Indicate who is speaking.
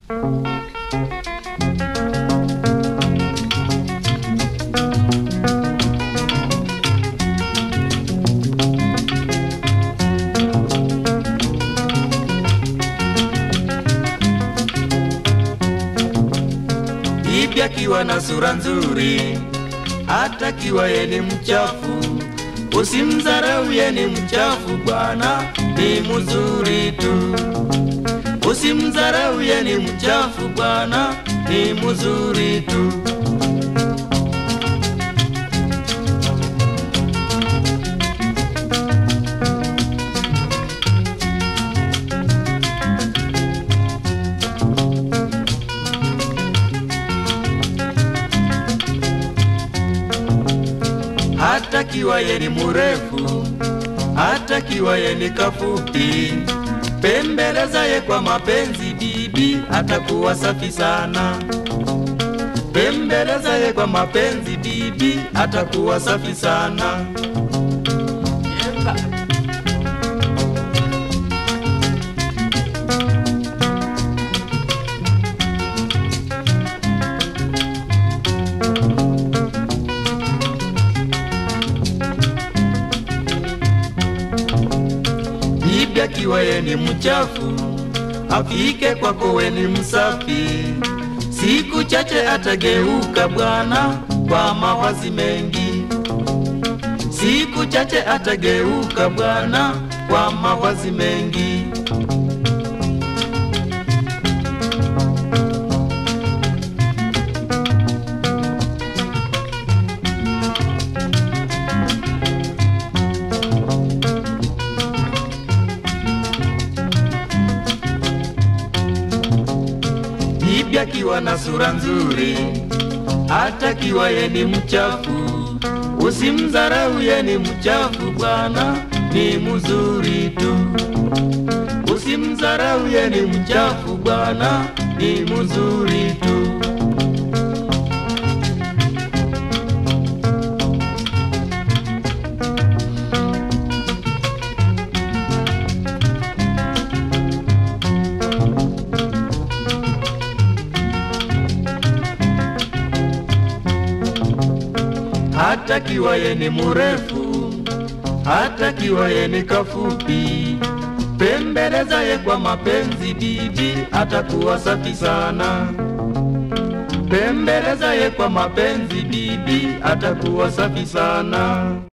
Speaker 1: Bibi akiwa na sura nzuri, hata kiwa ye ni mchafu, usimdharau ye ni mchafu bwana, ni mzuri tu. Usimdharau ye ni mchafu bwana, ni mzuri tu. hata kiwa ye ni murefu, hata kiwa ye ni kafupi, pembeleza ye kwa mapenzi, bibi atakuwa safi sana. Pembeleza ye kwa mapenzi, bibi atakuwa safi sana. Bibi akiwa ye ni mchafu, afike kwako we ni msafi. Siku chache atageuka bwana kwa mawazi mengi. Siku chache atageuka bwana kwa mawazi mengi. Bibi akiwa na sura nzuri, hata kiwa ye ni mchafu, usimdharau ye ni mchafu bwana, ni mzuri tu. Usimdharau ye ni mchafu bwana, ni mzuri tu. hata kiwa ye ni murefu, hata kiwa ye ni kafupi, pembeleza ye kwa mapenzi, bibi atakuwa safi sana. Pembeleza ye kwa mapenzi, bibi atakuwa safi sana.